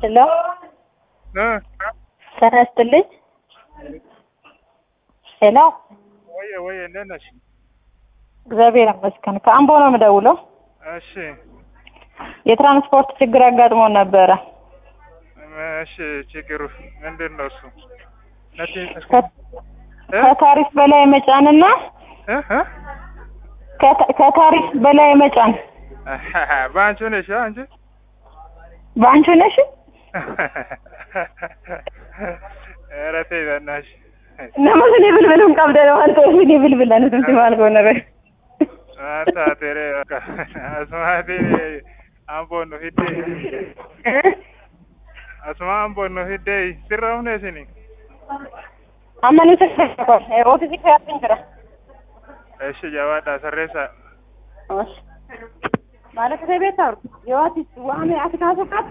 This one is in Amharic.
ሄሎ እ ጤና ይስጥልኝ። ሄሎ ወየ ወየ እንዴት ነሽ? እግዚአብሔር ይመስገን። ከአምቦ ነው የምደውለው። እሺ የትራንስፖርት ችግር አጋጥሞን ነበረ። እሺ ችግሩ ምንድን ነው እሱ? ነቲ ከ- ከታሪፍ በላይ መጫንና እ እ ከታ- ከታሪፍ በላይ መጫን በአንቺ ነሽ አንቺ በአንቺ ነሽ። ኧረ ተይ በእናትሽ ነመስ እኔ ብልብልም ቀብደ ነው አንተ እኔ ብልብል አንተም ሲማልጎ ነበር አንተ ቴሬ አስማቴ አምቦ ነው ሂዴ አስማ አምቦ ነው ሂዴ ሲራው ነው ሲኒ አመኑ ተሰፈ ኦፊስ ይፈያትን ድረ እሺ ጀዋዳ ሰሬሳ ማለት ከቤት አሩ የዋት ዋሜ አትካሰቃት